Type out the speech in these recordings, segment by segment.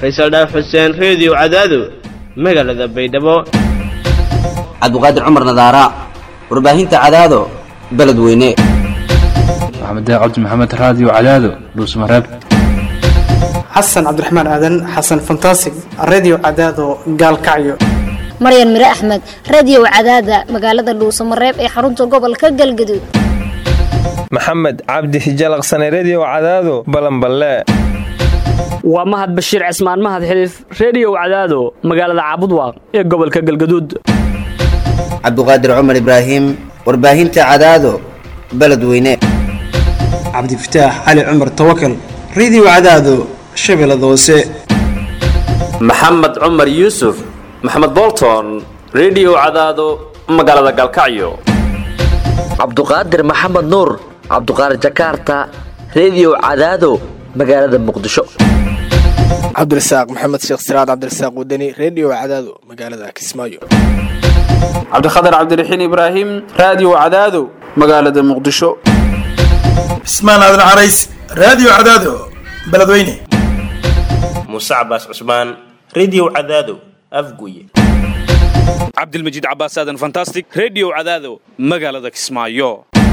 faysal dhaaf xuseen reediyo cadaado magaalada baydhabo cabdiqaadir cumar nadaara warbaahinta cadaado beledweyne maxamed cabdi maxamed raadiyo cadaado dhuusmareeb xasan cabdiraxmaan aadan xasan fantasig redio cadaado gaalkacyo maryan mire axmed radiyow cadaada magaalada dhuusamareeb ee xarunta gobolka galgaduud maxamed cabdi hijalaqsane rediyow cadaado balanballe waa mahad bashiir cismaan mahad xiliif rediyow cadaado magaalada caabudwaaq ee gobolka galgaduud cabdiqaadir cumar ibraahim warbaahinta cadaado beledweyne cabdifataax cali cumar tawakal redio cadaado shabeellada hoose maxamed cumar yuusuf maxamed bolton rediyow cadaado magaalada galkacyo cabduqaadir maxamed nuur cabduqaadir jakaarta rediyow cadaado magaalada muqdisho cabdirasaaq maxamed sheekh siraad cabdirasaaq wadani rediyo cadaado magaalada kismaayo cabdikhatar cabdiraxiin ibraahim raadiyo cadaado magaalada muqdisho cismaan aadan carays raadiyo cadaado beledweyne muuse cabaas cusmaan rediyo cadaado afguye cabdilmajiid cabaas aadan fantastic rediyo cadaado magaalada kismaayo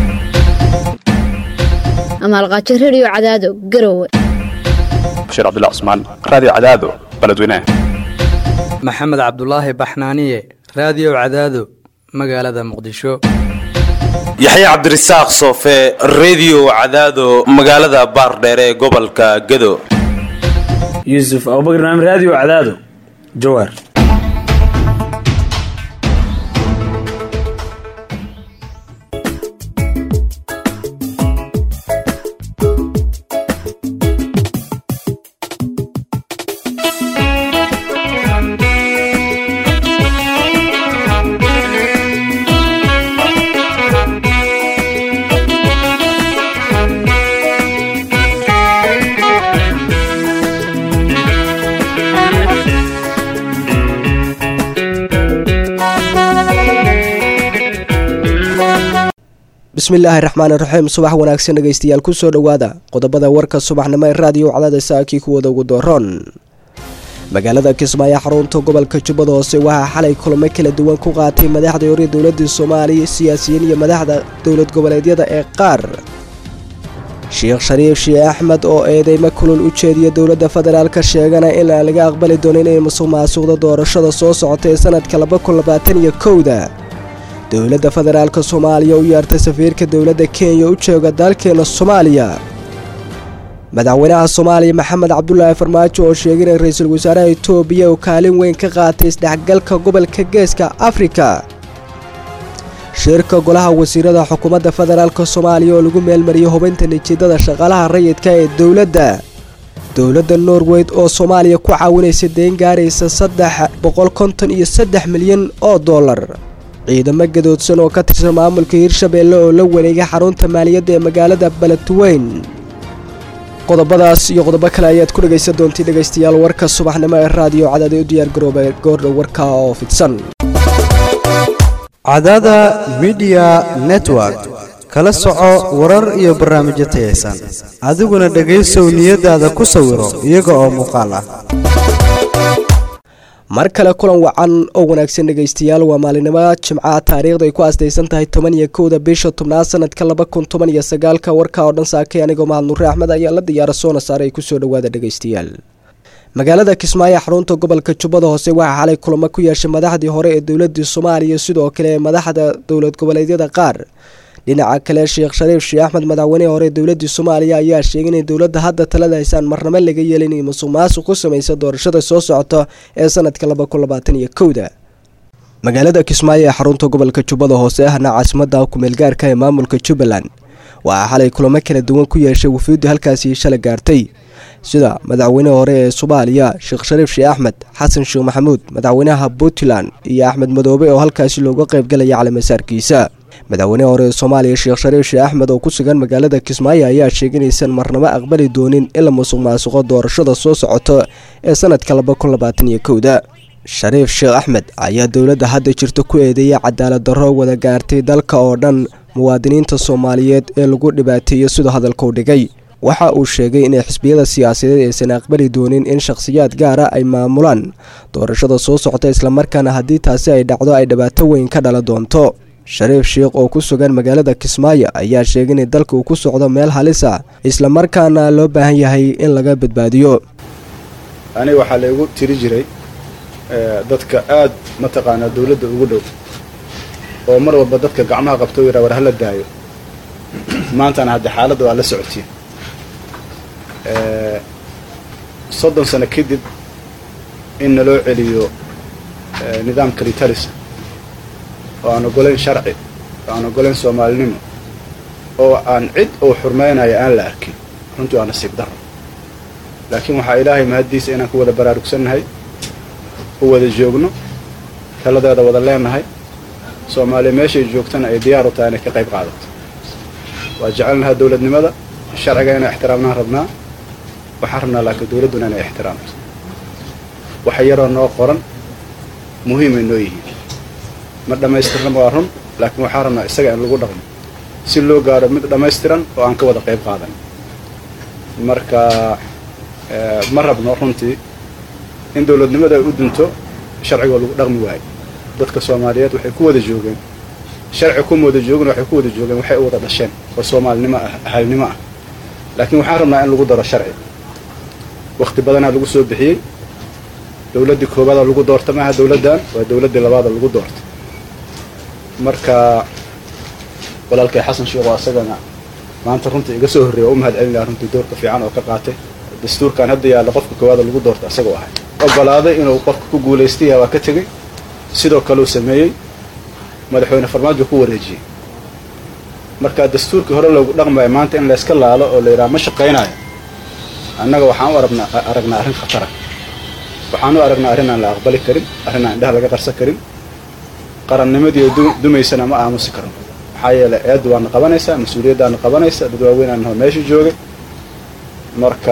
amaalqaajo rediyo cadaado garowe bashiir cabdullah cusmaan raadiyo cadaado beledweyne maxamed cabdulaahi baxnaaniye raadiyo cadaado magaalada muqdisho yaxye cabdirasaaq soofe rediyo cadaado magaalada baardheere ee gobolka gado yuusuf abubakar naam raadiyo cadaado jawaar bismillaahi raxmaan iraxiim subax wanaagsan dhegeystayaal kusoo dhowaada qodobada warka subaxnimo ee raadiyo cadaada saakii kuwada ugu dooron magaalada kismaayo xarunta gobolka jubbada hoose waxaa xalay kulamo kala duwan ku qaatay madaxda hore dowladda soomaaliya siyaasiyiin iyo madaxda dowlad goboleedyada ee qaar sheekh shariif shii axmed oo eedeymo kulul u jeediya dowladda federaalka sheegana in aan laga aqbali doonin inay musuq maasuqda doorashada soo socota ee sanadka labakunilabaataniyo kowda dowladda federaalka soomaaliya u yeertay safiirka dowladda kenya u jooga dalkeena soomaaliya madaxweynaha soomaaliya maxamed cabdulaahi farmaajo oo sheegay in ra-iisul wasaaraha itoobiya uu kaalin weyn ka qaatay isdhexgalka gobolka geeska afrika shirka golaha wasiirada xukuumadda federaalk soomaaliya oo lagu meelmariyay hubinta natiijada shaqaalaha rayidka ee dowladda dowladda norweyd oo soomaaliya ku caawinaysa deyn gaaraysa saddex boqol konton iyo saddex milyan oo dollar ciidamo gadoodsan oo ka tirsan maamulka hirshabeelle oo la wareegay xarunta maaliyadda ee magaalada beledweyn qodobadaas iyo qodobo kale ayaad ku dhegaysan doontii dhegaystayaal warka subaxnimo ee raadiyo cadaada u diyaar garooba goordhow warka oo fidsan cadaada midiya network kala soco warar iyo barnaamijyo tayaysan adiguna dhegaysow niyadaada ku sawiro iyaga oo muuqaal ah mar kale kulan wacan oo wanaagsan dhegaystayaal waa maalinimo jimcaha taariikhda ay ku asdaysan tahay toban iyo kowda bisha tobnaad sanadka laba kun toban iyo sagaalka warka oo dhan saakay anigoo mahad nuure axmed ayaa la diyaara soona saare ay kusoo dhowaada dhegaystayaal magaalada kismaayo xarunta gobolka jubbada hoose waxaa xalay kulamo ku yeeshay madaxdii hore ee dowladii soomaaliya sidoo kale ee madaxda dowlad goboleedyada qaar dhinaca kale sheekh shariif shii axmed madaxweynihii hore ee dowladii soomaaliya ayaa sheegay inay dowladda hadda talada haysaan marnamo laga yeelin inay musuq maasuq ku samaysa doorashada soo socota ee sanadka laba kun labaatan iyo kowda magaalada kismaayo ee xarunta gobolka jubbada hoose ahna caasimada kumeelgaarka ee maamulka jubbaland waxaa xalay kulamo kala duwan ku yeeshay wufuuddi halkaasi shalay gaartay sida madaxweynehi hore ee soomaaliya sheekh shariif shii axmed xasan sheekh maxamuud madaxweynaha puntland iyo axmed madoobe oo halkaasi looga qaybgalaya calimasaarkiisa madaxweynehi hore ee soomaaliya sheekh shariif shii axmed oo ku sugan magaalada kismaayo ayaa sheegay inaysan marnamo aqbali doonin in la musuq maasuqo doorashada soo socota ee sanadka laba kun labaatan iyo kowda shariif sheekh axmed ayaa dowladda hadda jirta ku eedeeyay cadaalad darro wada gaartay dalka oo dhan muwaadiniinta soomaaliyeed ee lagu dhibaateeyo siduu hadalka u dhigay waxa uu sheegay inay xisbiyada siyaasadeed aysan aqbali doonin in shakhsiyaad gaara ay maamulaan doorashada soo socota islamarkaana haddii taasi ay dhacdo ay dhibaato weyn ka dhala doonto shariif sheikh oo ku sugan magaalada kismaayo ayaa sheegay in dalka uu ku socdo meel halis ah islamarkaana loo baahan yahay in laga badbaadiyo aniga waxaa laygu tiri jiray dadka aad mataqaanaa dawladda ugu dhow oo mar walba dadka gacmaha qabto yidhaa war hala daayo maantana hadde xaaladda waa la socotiin soddon sano kadib in naloo celiyo nidaamka ritalisa oo aan ogolayn sharci oo aan ogolayn soomaalinimo oo aan cid uu xurmaynayo aan la arkin runtii waa nasiib darro laakiin waxaa ilaahay mahaddiisa inaan ku wada baraarugsannahay u wada joogno taladeeda wada leenahay soomaaliya meeshay joogtana ay diyaar u tahay inay ka qayb qaadato waa jecelnahaa dawladnimada sharciga inay ixtiraamnaan rabnaa waxaan rabnaa laakiin dawladduna inay ixtiraamto waxa yaroo noo qoran muhiimay noo yihiin ma dhammaystirnaba waa run laakiin waxaan rabnaa isaga in lagu dhaqmo si loo gaaro mid dhammaystiran oo aan ka wada qayb qaadan marka ma rabno runtii in dawladnimada ay u dunto sharcigoo lagu dhaqmi waayo dadka soomaaliyeed waxay ku wada joogeen sharci kuma wada joogin waxay ku wada joogeen waxay u wada dhasheen oo soomaalinimo ah ahalnimo ah laakiin waxaan rabnaa in lagu daro sharci wakhti badanaa lagu soo bixiyey dawladdii koobaada lagu doorta maaha dawladdan waa dawladdii labaada lagu doorta marka walaalkay xasan sheekh oo asagana maanta runtii iga soo horreeya waa u mahad celin lahaa runtii doorka fiican oo ka qaatay dastuurkan hadda yaalla qofka koowaada lagu doorta asagoo ahay ogolaaday inuu qofka ku guulaystaya waa ka tegey sidoo kaleu sameeyey madaxweyne farmaajo ku wareejiyey marka dastuurkii hore loogu dhaqmayo maanta in layska laalo oo la yidhaha ma shaqaynayo annaga waxaan u arabna aragnaa arrin khatara waxaan u aragnaa arrin aan la aqbali karin arrin aan indhaha laga qarsan karin qarannimadii dumaysana ma aamusi karno maxaa yeelay eeddu waana qabanaysaa mas-uuliyaddaana qabanaysa dad waaweynaan naho meesha joogay marka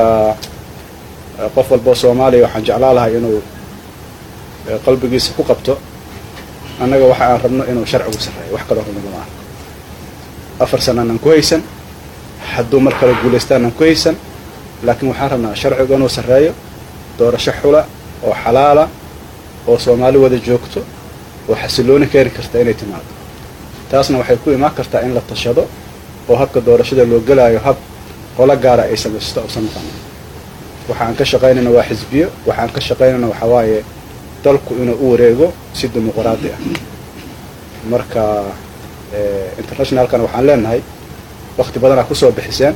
qof walboo soomaaliya waxaan jeclaa lahay inuu qalbigiisa ku qabto annaga waxa aan rabno inuu sharcigu sarreeyo wax kaloo rabno ma aha afar sanaanan ku haysan hadduu mar kale guulaystaanaan ku haysan laakiin waxaan rabnaa sharcigu inuu sarreeyo doorasho xula oo xalaala oo soomaali wada joogto oo xasillooni keeni karta inay timaado taasna waxay ku imaan kartaa in la tashado oo habka doorashada loo gelaayo hab qolo gaara ay samaysto usan noqonin waxa aan ka shaqaynayna waa xisbiyo waxa aan ka shaqaynayna waxaa waaye dalku inuu u wareego si dimuqraadi ah marka internationalkana waxaan leenahay wakti badanaa kusoo bixiseen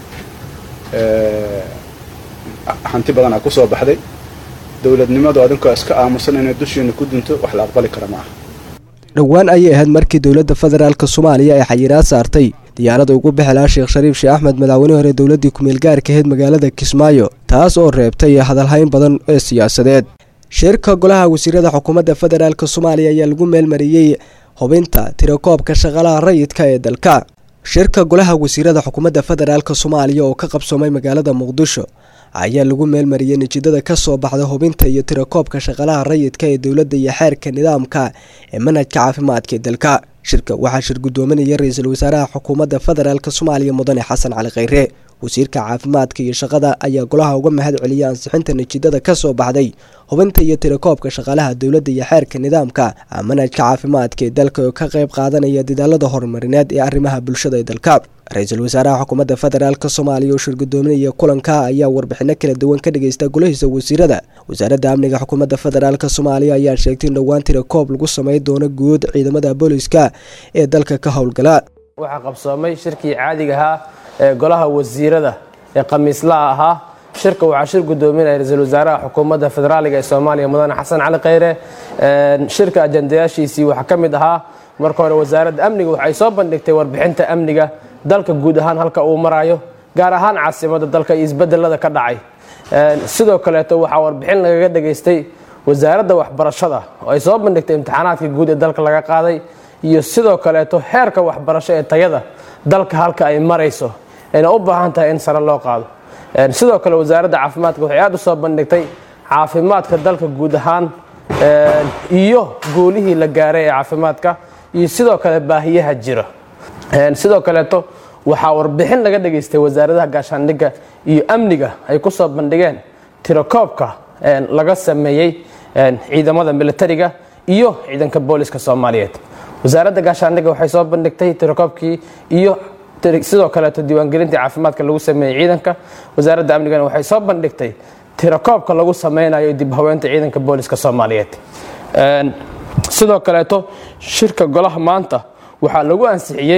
hanti badanaa kusoo baxday dowladnimadu adinkoo iska aamusan inay dushiina ku dunto wax la aqbali kara ma aha dhowaan ayay ahayd markii dowladda federaalk soomaaliya ay xayiraad saartay diyaarada ugu bixi lahaa sheekh shariif sheekh axmed madaxweynihii hore dowladdii kumeel gaarka ahayd magaalada kismaayo taas oo reebtay hadalhayn badan ee siyaasadeed shirka golaha wasiirada xukuumadda federaalk soomaaliya ayaa lagu meelmariyey hubinta tirakoobka shaqalaha rayidka ee dalka shirka golaha wasiirada xukuumadda federaalk soomaaliya oo ka qabsoomay magaalada muqdisho ayaa lagu meelmariyey natiijada ka soo baxda hubinta iyo tirakoobka shaqalaha rayidka ee dowladda iyo xeerka nidaamka ee manhajka caafimaadka ee dalka shirka waxaa shir guddoominaya ra-iisul wasaaraha xukuumadda federaalk soomaaliya mudane xasan cali khayre wasiirka caafimaadka iyo shaqada ayaa golaha uga mahad celiyay ansixinta natiijada ka soo baxday hubinta iyo tirakoobka shaqaalaha dowladda iyo xeerka nidaamka manhajka caafimaadka ee dalka oo ka qayb qaadanaya dadaalada horumarineed ee arrimaha bulshada ee dalka ra-iisul wasaaraha xukuumadda federaalk soomaaliya oo shir guddoominaya kulanka ayaa warbixino kala duwan ka dhageysta golahiisa wasiirada wasaaradda amniga xukuumadda federaalk soomaaliya ayaa sheegtay in dhowaan tirakoob lagu samey doono guud ciidamada booliska ee dalka ka howlgala waxaa qabsoomay shirkii caadiga ahaa ee golaha wasiirada ee khamiislaha ahaa shirka waxaa shir gudoominaya ra-iisul wasaaraha xukuumadda federaaliga ee soomaaliya mudane xasan cali khayre shirka ajandayaashiisii waxaa ka mid ahaa marka hore wasaaradda amniga waxay soo bandhigtay warbixinta amniga dalka guud ahaan halka uu marayo gaar ahaan caasimadda dalka iyo isbedelada ka dhacay sidoo kaleeto waxaa warbixin lagaga dhageystay wasaaradda waxbarashada oo ay soo bandhigtay imtixaanaadka guud ee dalka laga qaaday iyo sidoo kaleeto heerka waxbarasho ee tayada dalka halka ay marayso ayna u baahan tahay in sare loo qaado sidoo kale wasaaradda caafimaadka waxay aad u soo bandhigtay caafimaadka dalka guud ahaan iyo guulihii la gaaray ee caafimaadka iyo sidoo kale baahiyaha jira sidoo kaleeto waxaa warbixin laga dhageystay wasaaradaha gaashaandhigga iyo amniga ay ku soo bandhigeen tirakoobka laga sameeyey ciidamada militariga iyo ciidanka booliska soomaaliyeed wasaaradda gaashaandhigga waxay soo bandhigtay tirakoobkii iyo sidoo kaleeto diiwaangelintii caafimaadka lagu sameeyey ciidanka wasaaradda amnigana waxay soo bandhigtay tirakoobka lagu sameynayo dib haweenta ciidanka booliska soomaaliyeed sidoo kaleeto shirka golaha maanta waxaa lagu ansixiyey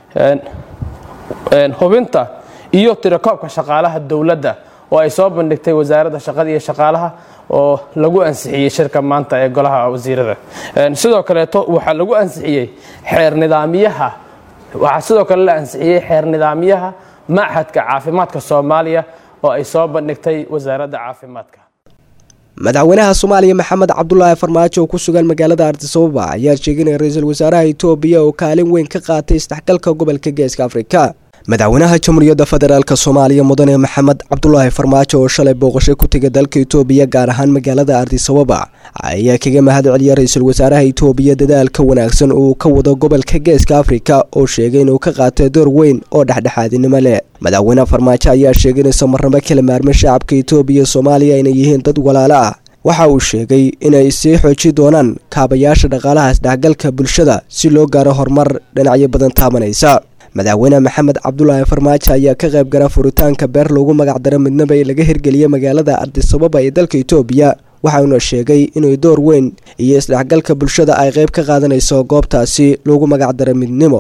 hubinta iyo tirakoobka shaqaalaha dowladda oo ay soo bandhigtay wasaaradda shaqada iyo shaqaalaha oo lagu ansixiyey shirka maanta ee golaha wasiirada sidoo kaleeto waxaa lagu ansixiyey xeer nidaamyaha waxaa sidoo kale la ansixiyey xeer nidaamyaha machadka caafimaadka soomaaliya oo ay soo bandhigtay wasaaradda caafimaadka madaxweynaha soomaaliya maxamed cabdulaahi farmaajo oo ku sugan magaalada ardisababa ayaa sheeginaya ra-iisul wasaaraha itoobiya oo kaalin weyn ka qaatay isdhexgalka gobolka geeska afrika madaxweynaha jamhuuriyadda federaalk soomaaliya mudane maxamed cabdulaahi farmaajo oo shalay booqasho ku tegay dalka itoobiya gaar ahaan magaalada ardisababa ayaa kaga mahad celiya ra-iisul wasaaraha itoobiya dadaalka wanaagsan uu ka wado gobolka geeska afrika oo sheegay inuu ka qaatay door weyn oo dhexdhexaadinimo leh madaxweyne farmaajo ayaa sheegay in samarnamo kala maarmay shacabka itoobiya soomaaliya inay yihiin dad walaalo ah waxa uu sheegay inay sii xooji doonaan kaabayaasha dhaqaalaha isdhexgalka bulshada si loo gaaro horumar dhinacyo badan taabanaysa madaxweyne maxamed cabdulaahi farmaajo ayaa ka qayb gala furitaanka beer loogu magacdaro midnaba ee laga hirgeliyay magaalada ardisababa ee dalka itoobiya waxauna sheegay inuu door weyn iyo isdhexgalka bulshada ay qayb ka qaadanayso goobtaasi loogu magacdaro midnimo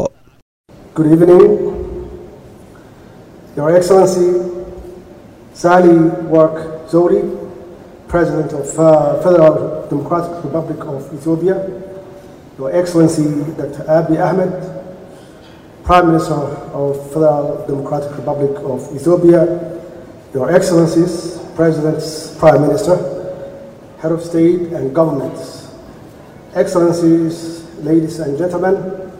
President of uh, Federal Democratic Republic of Ethiopia, Your Excellency Dr. Abiy Ahmed, Prime Minister of Federal Democratic Republic of Ethiopia, Your Excellencies, Presidents, Prime Minister, Head of State and Governments, Excellencies, ladies and gentlemen,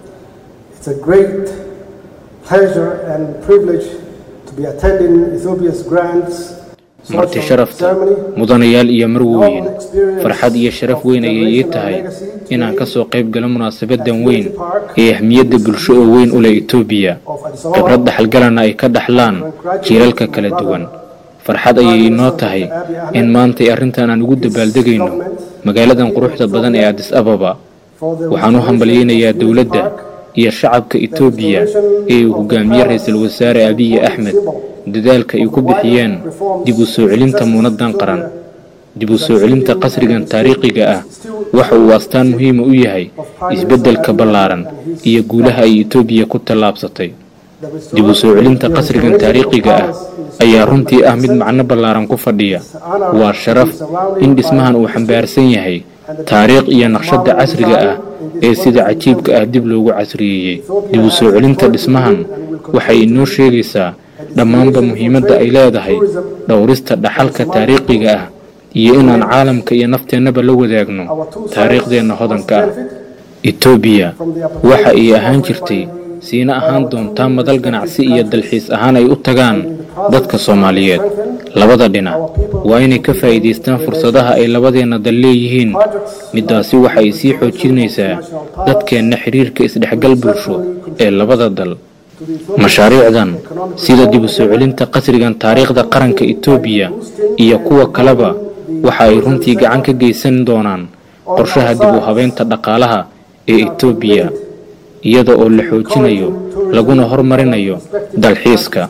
it's a great pleasure and privilege to be attending Ethiopia's grand marti sharafta mudanayaal iyo marweyn farxad iyo sharaf weyn ayay ii tahay inaan ka soo qayb galo munaasabadan weyn ee ahmiyadda bulsho oo weyn u leh etoobiya khibrad dhaxalgalana ay ka dhaxlaan jiilalka kala duwan farxad ayay inoo tahay in maantay arrintan aan ugu dabaaldegayno magaaladan quruxda badan ee adis ababa waxaan u hambalyaynayaa dowladda iyo shacabka etoobiya ee uu hogaamiye ra-iisul wasaare abiyi axmed dadaalka ay ku bixiyeen dib u soo celinta muunaddan qaran dib u soo celinta qasrigan taariikhiga ah waxa uu astaan muhiima u yahay isbeddelka ballaaran iyo guulaha ay etoobiya ku tallaabsatay dib u soo celinta qasrigan taariikhiga ah ayaa runtii ah mid macno ballaaran ku fadhiya waa sharaf in dhismahan uu xambaarsan yahay taariikh iyo naqshadda casriga ah ee sida cajiibka ah dib loogu casriyeeyey dib u soo celinta dhismahan waxay inoo sheegaysaa dhammaanba muhiimadda ay leedahay dhowrista dhaxalka taariikhiga ah iyo inaan caalamka iyo nafteennaba la wadaagno taariikhdeenna hodanka ah etoobiya waxa ay ahaan jirtay siina ahaan doontaa madal ganacsi iyo dalxiis ahaan ay u tagaan dadka soomaaliyeed labada dhinac waa inay ka faa'iidaystaan fursadaha ay labadeenna dal leeyihiin middaasi waxa ay sii xoojinaysaa dadkeenna xiriirka isdhexgal bulsho ee labada dal mashaariicdan sida dib u soo celinta qasrigan taariikhda qaranka etoobiya iyo kuwa kaleba waxa ay runtii gacan ka geysan doonaan qorshaha dib u habeynta dhaqaalaha ee etoobiya iyada oo la xoojinayo laguna hormarinayo dalxiiska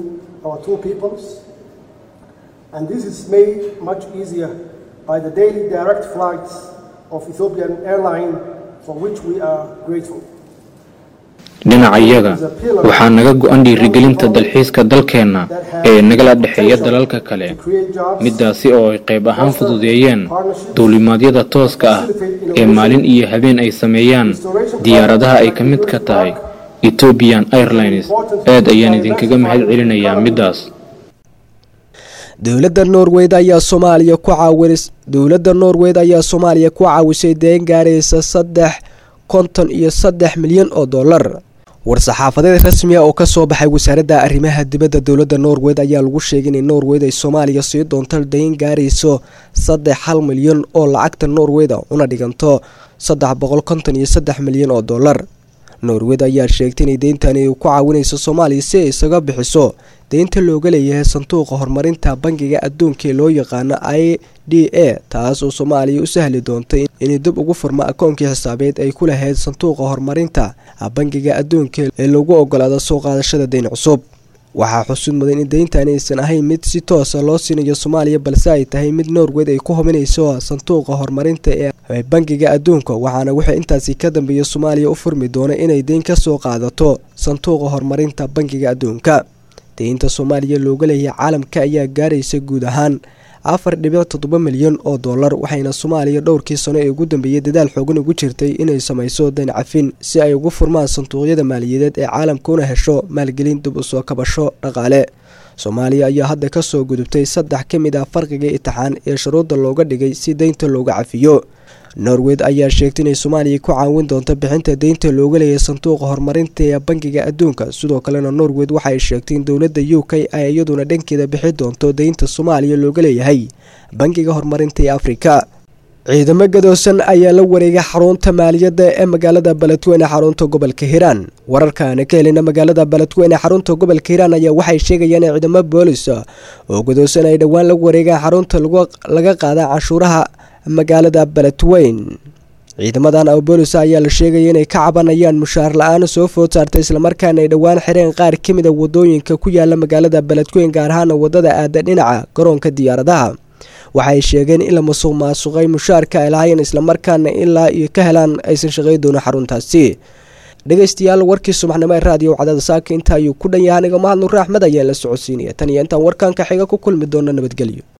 And this is made much easier by the daily direct flights of Ethiopian Airline, for which we are grateful. dhinacayaga waxaa naga go-an dhiirigelinta dalxiiska dalkeenna ee nagala dhexeeya dalalka kale middaasi oo ay qayb ahaan fududeeyeen duulimaadyada tooska ah ee maalin iyo habeen ay sameeyaan diyaaradaha ay ka mid ka tahay ethiopian airlines aad ayaan idinkaga mahad celinayaa middaas dowladda norweyd ayaa soomaaliya ku caawinis dowladda norweyd ayaa soomaaliya ku caawisay deen gaaraysa saddex konton iyo saddex milyan oo dollar war-saxaafadeed rasmiya oo kasoo baxay wasaaradda arrimaha dibadda dowladda norweyd ayaa lagu sheegay in norweyd ay soomaaliya sii doonto dayn gaarayso saddex hal milyan oo lacagta norweyda una dhiganto saddex boqol konton iyo saddex milyan oo dollar norwed ayaa sheegtay inay deyntani ku caawinayso soomaaliya si ay isaga bixiso deynta looga leeyahay sanduuqa horumarinta bangiga adduunka ee loo yaqaano i d a taas oo soomaaliya u sahli doontay inay dib ugu furmo akoonkii xisaabeed ay ku lahayd sanduuqa horumarinta bangiga adduunka ee lagu ogolaado soo qaadashada deyn cusub waxaa xusud mudan in deyntani aysan ahayn mid si toosa loo siinayo soomaaliya balse ay tahay mid norwed ay ku hubinayso sanduuqa horumarinta ee bangiga adduunka waxaana wixii intaasi ka dambeeya soomaaliya u furmi doona inay deyn ka soo qaadato sanduuqa horumarinta bangiga adduunka deynta soomaaliya looga leeyahay caalamka ayaa gaaraysa guud ahaan afar dhibic toddoba milyan oo dollar waxayna soomaaliya dhowrkii sano ee ugu dambeeyey dadaal xoogan ugu jirtay inay samayso dayn cafin si ay ugu furmaan sanduuqyada maaliyadeed ee caalamka una hesho maalgelin dib u soo kabasho dhaqaale soomaaliya ayaa hadda ka soo gudubtay saddex ka mid ah farqiga itixaan ee shuruudda looga dhigay si deynta looga cafiyo norwed ayaa sheegtay inay soomaaliya ku caawin doonto bixinta deynta looga leeyahay sanduuqa horumarinta ee bangiga adduunka sidoo kalena norwed waxaay sheegtay in dowladda u k ay iyaduna dhankeeda bixi doonto deynta soomaaliya looga leeyahay bangiga horumarinta ee afrika ciidamo gadoosan ayaa la wareegay xarunta maaliyadda ee magaalada baladweyne xarunta gobolka hiiraan wararkaana ka helina magaalada baladweyne xarunta gobolka hiiraan ayaa waxay sheegayaan in ciidamo boolis oo gadoosan ay dhowaan la wareegaan xarunta laga qaada canshuuraha magaalada baladweyn ciidamadan oo boolis ayaa la sheegaya inay ka cabanayaan mushaar la-aan soo food saartay islamarkaana ay dhowaan xireen qaar ka mid a wadooyinka ku yaala magaalada baladweyn gaar ahaana wadada aada dhinaca garoonka diyaaradaha waxay sheegeen in la masuq maasuqay mushaarka ay lahaayeen islamarkaana ilaa iyo ka helaan aysan shaqey doonin xaruntaasi dhegeystayaal warkii subaxnimo ee raadiyo wacdada saaka inta ayuu ku dhan yahay aniga mahad nuure axmed ayaan la socodsiinaya tan iyo intaan warkanka xiga ku kulmi doona nabadgelyo